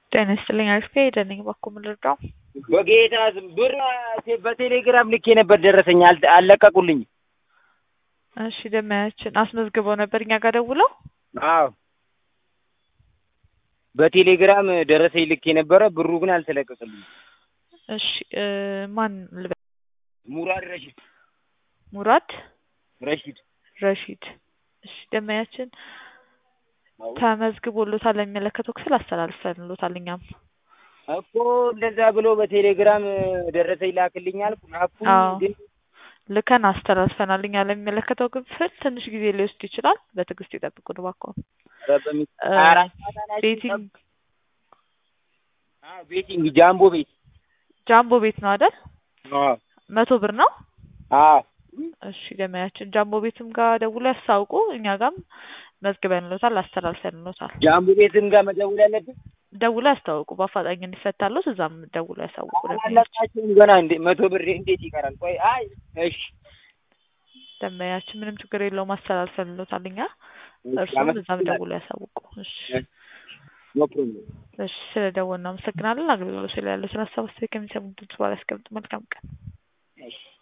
ጤና ይስጥልኝ አሪፍ ሄደልኝ እባክዎ ምን ልርዳው? በጌታ ስም ብር በቴሌግራም ልኬ ነበር ደረሰኝ አል- አልለቀቁልኝም። እሺ ደመያችን አስመዝግበው ነበር እኛ ጋር ደውለው? አዎ በቴሌግራም ደረሰኝ ልኬ ነበረ ብሩ ግን አልተለቀቀልኝም። እሺ እ ማን ልበል? ሙራድ ረሺድ ሙራድ ረሺድ ረሺድ። እሺ ደመያችን ተመዝግቦሎታል ለሚመለከተው ክፍል አስተላልፈንሎታል እኛም እኮ እንደዛ ብሎ በቴሌግራም ደረሰኝ ላክልኝ አልኩ ላኩ አዎ ግን ልከን አስተላልፈናል እኛ ለሚመለከተው ክፍል ትንሽ ጊዜ ሊወስድ ይችላል በትዕግስት ይጠብቁን እባክዎ ኧረ በሚ- እ ሀያ አራት ሰዓት አላችሁ? ቤቲንግ አዎ ቤቲንግ ጃምቦ ቤት ጃምቦ ቤት ነው አይደል አዎ መቶ ብር ነው አዎ እሺ ገመያችን ጃምቦ ቤትም ጋር ደውሎ ያስታውቁ እኛ ጋርም መዝግበንሎታል አስተላልፈንሎታል ጃምቦ ቤትም ጋር መደወል ያለብን ደውሎ ያስታውቁ በአፋጣኝ እንዲፈታሎት እዛም ደውሎ ያሳውቁ ደንበኛችን አላለቃችሁም ገና እንዴ መቶ ብር እንዴት ይቀራል? ቆይ አይ እሺ ደንበኛችን ምንም ችግር የለውም አስተላልፈንሎታል እኛ እሺ፣ እርሱም እዛም አመሰግናለሁ። ደውሎ ያሳውቁ እሺ ኖ ፕሮብሌም እሺ ስለ ደወልን እናመሰግናለን አገልግሎት ላይ ያለው ስለ ሀሳብ አስተያየት ከሚሰሙ ድምጽ በኋላ ያስቀምጡ መልካም ቀን እሺ